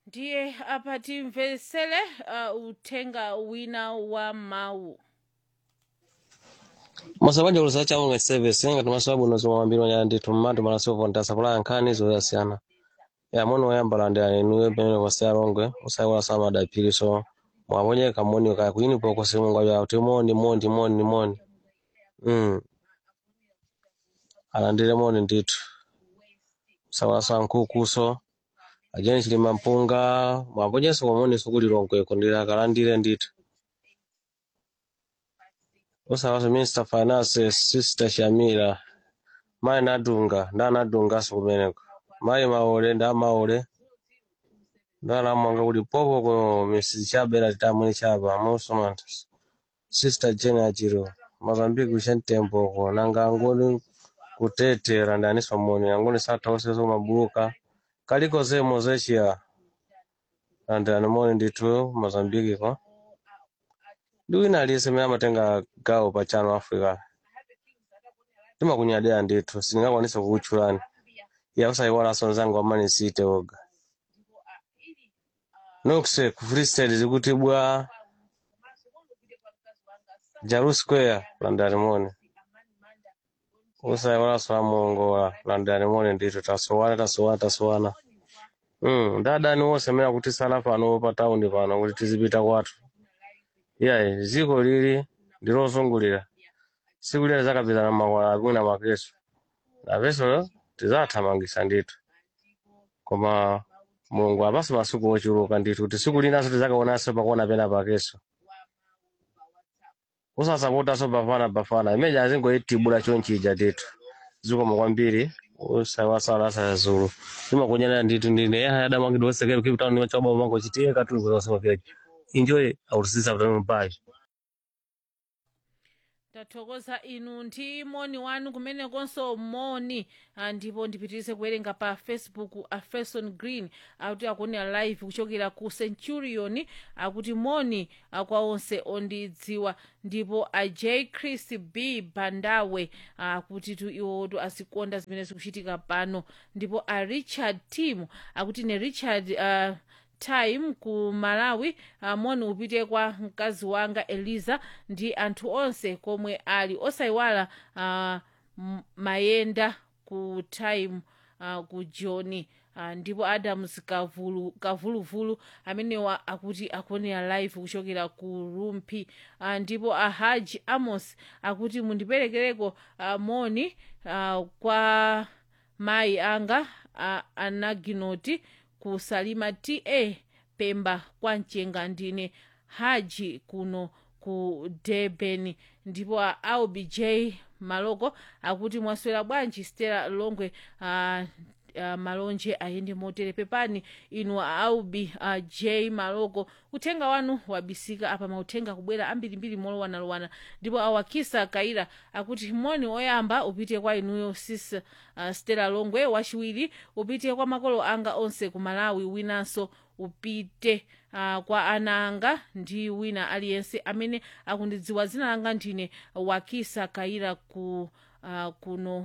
ndiye apa timvetsere uh, uthenga wina wa mawu masabanja kuliza chawo service ngati masababu unozo mambiro nya ndithu mmatu malaso vonda sapala nkhani zoyasiyana ya mono wayambala ndi anenuyo pamene kwasiya longwe usaiwala sama adapiri so mwaponyeka moni kaya kuyini poko simunga ya kuti moni moni moni moni mm alandire moni ndithu usaiwala sa nkhukuso ajeni chilima mpunga mwaponyeso komoni sukuli longweko ndi akalandire ndithu usawaso minister finance sister shamira mayi nadunga nda nadungaso kumeneko mayi maole nda maole ndalamwanga kuti popo ko misi chabera titamwini chapa musomanta sister jene achiro mazambiki kuchentembo ko nanga angoni kutetera ndaniswa moni angoni sathauseso mabuluka kaliko zemo zechiya andani moni ndithu mazambiki ko ndi wina aliyense mene amatenga gawo pa chano africa timakunyadira ndithu sindingakwanisa kukutchulani ya usaiwalanso mzangu amani site oga nokse ku free state zikuti bwa jaru square landani moni usaiwalanso amuongola landani moni ndithu tasowana tasowana tasowana mm, ndadani wonse amene akutisala pano pa taundi pano kuti tizipita kwathu iyayi dziko lili ndilozungulira tsiku lile zakapitana makwala akuna makeso napeso tizathamangisa ndithu koma mulungu apaso masiku ochuluka ndithu kuti tsiku linaso tizakaonanso pakuona pena pakeso usasapotaso pafana pafana imeja azingoitibula chonchija ndithu zikomo kwambiri usawasala sayazulu timakunyana ndithu ndine adamangidwa osekelo kipitano niwachoba mango chitiye katulu kuzasema vyaji enjoy our sister from Dubai. tathokoza inu ndi moni wanu kumenekonso moni ah, ndipo ndipitirize kuwerenga pa facebook afeson green akuti akuonera live kuchokera ku centurion akuti moni ah, kwa onse ondidziwa ndipo a j chris b bandawe akuti tu iwotu azikonda zimene zikuchitika pano ndipo a richard tim akuti ne richard uh, time ku malawi uh, moni upite kwa mkazi wanga eliza ndi anthu onse komwe ali osayiwala uh, m- mayenda ku time uh, ku joni uh, ndipo adams kavulu kavuluvulu amenewa akuti akuonera live kuchokera ku rumpi uh, ndipo ahaji amos akuti mundiperekereko uh, moni uh, kwa mayi anga uh, anaginoti ku salima ta pemba kwa mchenga ndine haji kuno ku durban ndipo a aubj maloko akuti mwaswera bwanji stela longwe uh, uh, malonje ayende motere pepani inu aubi uh, j maloko uthenga wanu wabisika apa mauthenga kubwera ambirimbiri molowanalowana ndipo awakisa kaira akuti moni oyamba upite kwa inuyo sis uh, stela longwe wachiwiri upite kwa makolo anga onse ku malawi winanso upite uh, kwa ana anga ndi wina aliyense amene akundidziwa dzina langa ndine wakisa kaira ku uh, kuno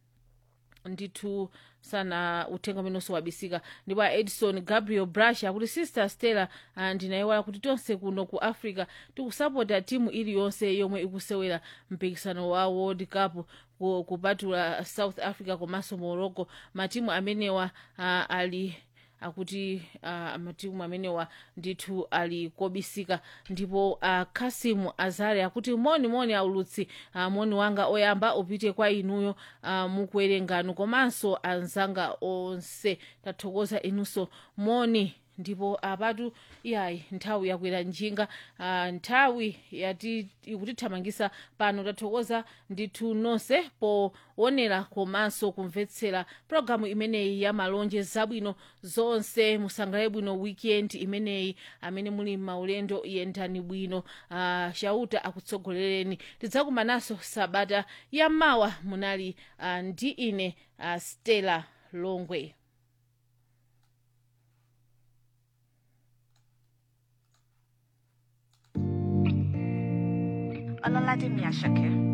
ndithu sana uthenga umenenso wabisika ndipo a edison gabriel brush akuti sister stella uh, ndinayiwala kuti tonse kuno ku africa tikusapota timu iliyonse yomwe ikusewera mpikisano wa world cup ku- kupatula south africa komanso morocco matimu amenewa uh, ali akuti uh, matimu amenewa ndithu ali kobisika ndipo uh, kasimu azare akuti moni moni aulutsi uh, moni wanga oyamba upite kwa inuyo uh, mukuwerengano komanso anzanga onse tathokoza inunso moni ndipo apatu iyayi nthawi yakwera njinga uh, nthawi yati ikutithamangisa pano tathokoza ndithu nonse poonera komanso kumvetsera pologalamu imeneyi ya malonje zabwino zonse musangalale bwino weekend imeneyi amene muli maulendo yendani bwino uh, shauta akutsogolereni tidzakumananso sabata yamawa munali uh, ndi ine uh, stella longwe Ọlọ́ládé mi Àṣàkẹ́.